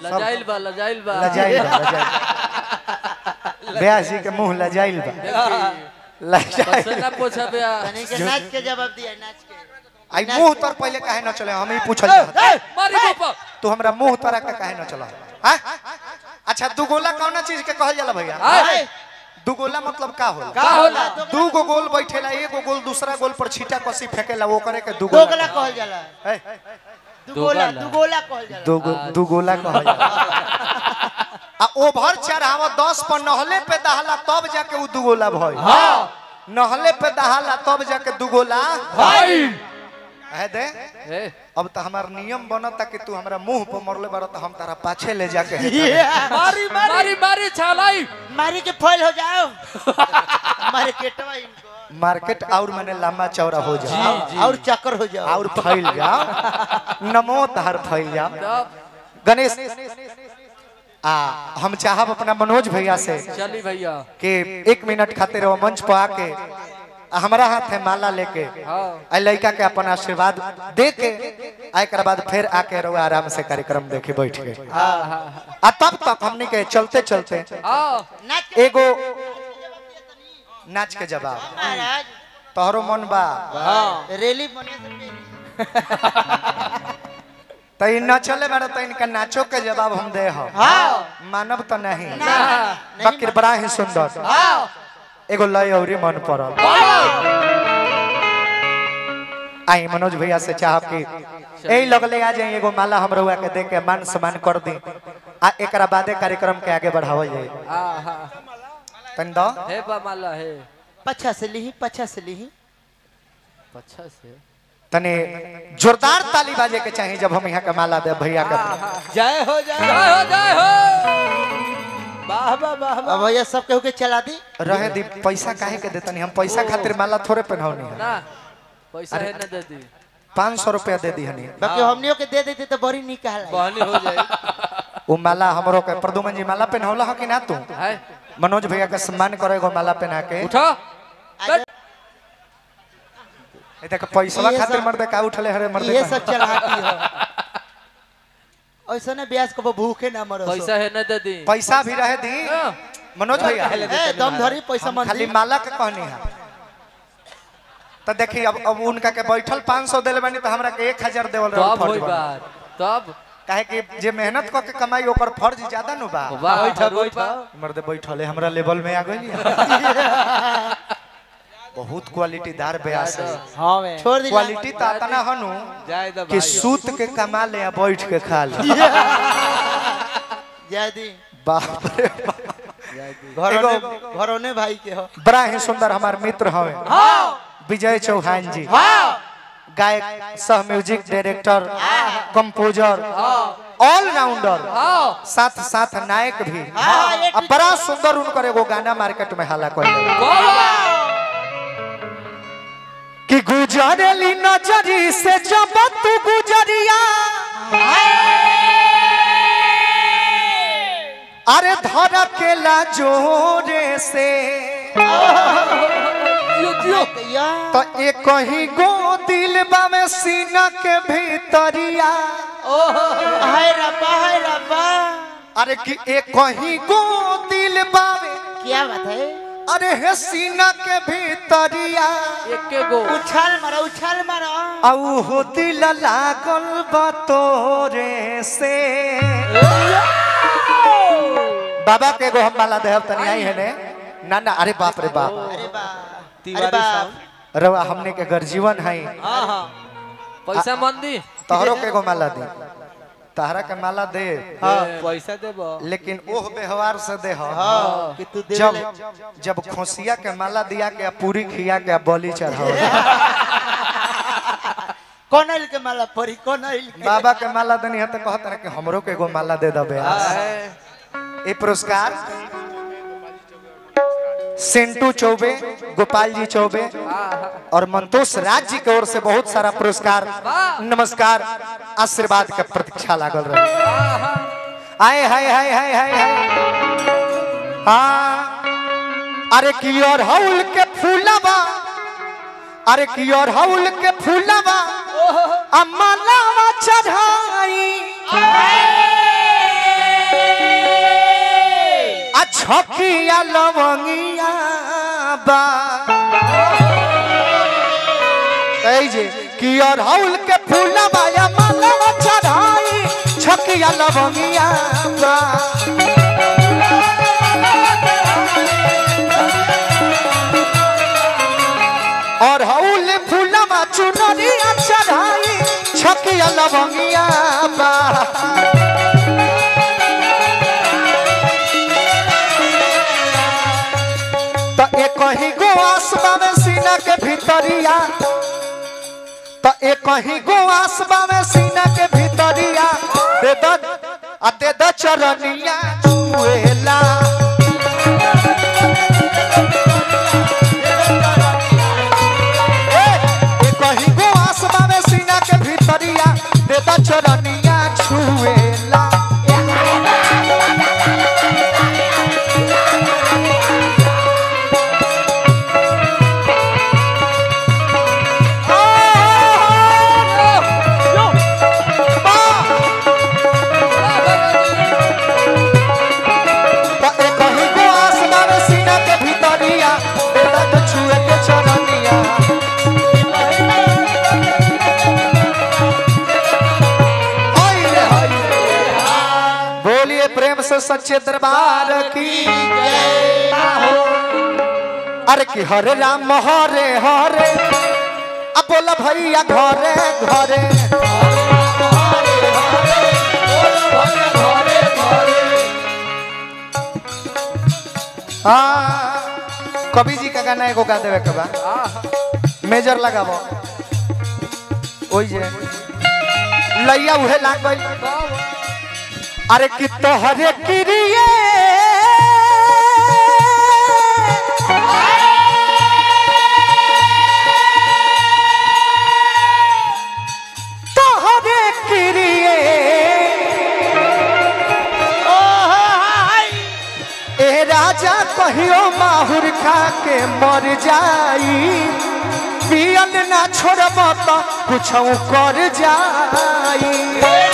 लजाइल बा लजाइल बा लजाइल बा लजाइल ब्यासी के मुंह लजाइल बा लजाइल बस ना पूछा बे तनी के नाच के जवाब दिया नाच के आई मुंह तर पहले काहे न चले हम ही पूछल चाहत मारी बापा तू हमरा मुंह तरा के काहे न चला हां अच्छा दुगोला कौना चीज के कहल जाला भैया आय दुगोला मतलब का होला का होला दू गो गोल बैठेला एगो गोल दूसरा गोल पर छीटा कसी फेकेला वो करे के दोगला दुगोला कहल जाला है दुगोला दोगला। दुगोला कहल जाला दुगो दुगोला कहल जाला आ ओभर चढ़ावा 10 पर नहले पे दहला तब जाके उ दुगोला भई हां नहले पे दहला तब जाके दुगोला भाई है दे ए अब तो हमार नियम बनता कि तू हमरा मुंह पर मरले बार तो हम तारा पाछे ले जाके है मारी मारी मारी छालाई मारी के फॉल हो जाओ मार्केटवा इनको मार्केट और मैंने लंबा चौड़ा हो जा और चक्कर हो जाओ और फैल जाओ नमो तहर फैल जाओ तब गणेश आ हम चाहब अपना मनोज भैया से चली भैया कि एक मिनट खातिर वो मंच पर आके आ हमरा हाथ है माला लेके हाँ आ लड़का के अपन आशीर्वाद दे के आ एक बाद फिर आके रहो आराम से कार्यक्रम देखे बैठ के हाँ हाँ आ तब तक हमने के चलते चलते हाँ नाच के एगो नाच के जवाब महाराज तोहरो मन बा रैली बने से पहले। तो इ न चले बारे तो इनका नाचो के जवाब हम दे हो हाँ मानव तो नहीं ना बाकी बड़ा ही सुंदर हाँ एगो लय औरी मन पड़ल आई मनोज भैया से चाहब कि यही लगले आ जाए एगो माला हम रहुआ के दे के मान सम्मान कर दी आ एकरा बादे कार्यक्रम के आगे बढ़ावल जाए हाँ हाँ तन दो हे बा माला हे पछा से लीही पछा से लीही अच्छा से तने जोरदार ताली बाजे के चाहिए जब हम यहाँ के माला दे भैया के जय हो जय हो जय हो वाह वाह वाह वाह अब भैया सब केहू के चला दी रहे दी पैसा काहे के देतनी हम पैसा खातिर माला थोड़े पहनौनी है ना पैसा है ना दे दी पाँच सौ रुपया दे दी हनी बाकी हमनियों के दे देते तो बड़ी निक कहला बहनी हो जाए वो माला हमरो के प्रदुमन जी माला पहनौला हो कि ना तू है मनोज भैया का सम्मान करे एगो माला पहना के उठो ए देख पैसा ये खातिर सब- मर्दे का उठले हरे मर्दे ये का। सब चलाती हो ऐसा ने ब्याज को भूखे ना मरो पैसा है ना दे दी पैसा भी रहे दी हाँ। मनोज भैया ए दम धरी पैसा हम मन खाली माला के कहनी है तो देखी अब अब उनका के बैठल 500 देले बानी तो हमरा के 1000 देवल रहे तब फर्ज होई बा। बात तब काहे कि जे मेहनत क के कमाई ओकर फर्ज ज्यादा नु बा वाह बैठा बैठा मर्दे बैठल है हमरा लेवल में आ गइली बहुत क्वालिटीदार ब्यास है हाँ मैं छोड़ दी क्वालिटी तो इतना हनु जाए दो कि सूत के कमा ले या बैठ के खा ले जय दी बाप रे बाप। घरोने घरोने भाई के हो बड़ा ही सुंदर हमार मित्र हवे विजय चौहान जी गायक सह म्यूजिक डायरेक्टर कंपोजर ऑलराउंडर हाँ साथ साथ नायक भी हाँ, ये अब बड़ा सुंदर उनकर एगो गाना मार्केट में हाला कर कि गुजरली नजरी से जब तू गुजरिया अरे धर के ला जोरे से या तो एक ही गो दिल में सीना के भीतरिया हाय रब्बा हाय रब्बा अरे कि एक ही गो दिल बावे क्या बात है अरे हे सीना के भीतरिया एक गो उछाल मारो उछाल मारो औ हो दिल लागल बा तोरे से बाबा के एगो हम माला देहब तनी आई है ने ना ना अरे बाप रे बाप अरे बा अरे तिवारी बा साहब रवा हमने के घर जीवन है हाँ हाँ पैसा मन दी तोहरो के एगो माला दी तहरा के माला दे हाँ पैसा देबो लेकिन ओह व्यवहार से दे हो हाँ कि तू दे जब जब खोसिया के माला दिया के आ पूरी खिया के आ बलि चढ़ाओ कौन आइल के माला परी कौन आइल के बाबा के माला देनी है तो कहत रहे कि हमरो के एगो माला दे दबे ये पुरस्कार सिंटू चौबे गोपाल जी चौबे और मंतोष राज जी की ओर से बहुत सारा पुरस्कार नमस्कार आशीर्वाद के प्रतीक्षा लागल रहे आए हाय हाय हाय हाय हाय हाँ अरे की और हौल के फूलवा अरे की और हौल के फूलवा अम्मा लावा चढ़ाई छकिया लवंगिया बा ऐ जे कि अरहुल के फूलवा या मालवा चढ़ाई छकिया लवंगिया बा अरहुल फूलवा चुनरिया चढ़ाई छकिया लवंगिया बा त एक ही गो आसमा में सीना के भीतरिया त एक ही गो आसमा में सीना के भीतरिया दे द आ दे द चरनिया छुएला ए, एक ही गो आसमा में सीना के भीतरिया दे द चरनिया छुएला त एक ही गो आसमा में सीना के भीतरिया दे द छुए के चरनिया हाय रे हाय रे। बोलिए प्रेम से सच्चे दरबार की अरे कि हरे राम हरे हरे अब बोला भैया घरे घरे हाँ कवि जी का गाना एगो गा देवे के बा मेजर लगाबो ओई जे लैया उहे लाग गइल अरे कि तोहरे किरिए तोहरे किरिए ए राजा कहियो माहुर खा के मर जाई पियल ना छोड़ब तो कुछ कर जाई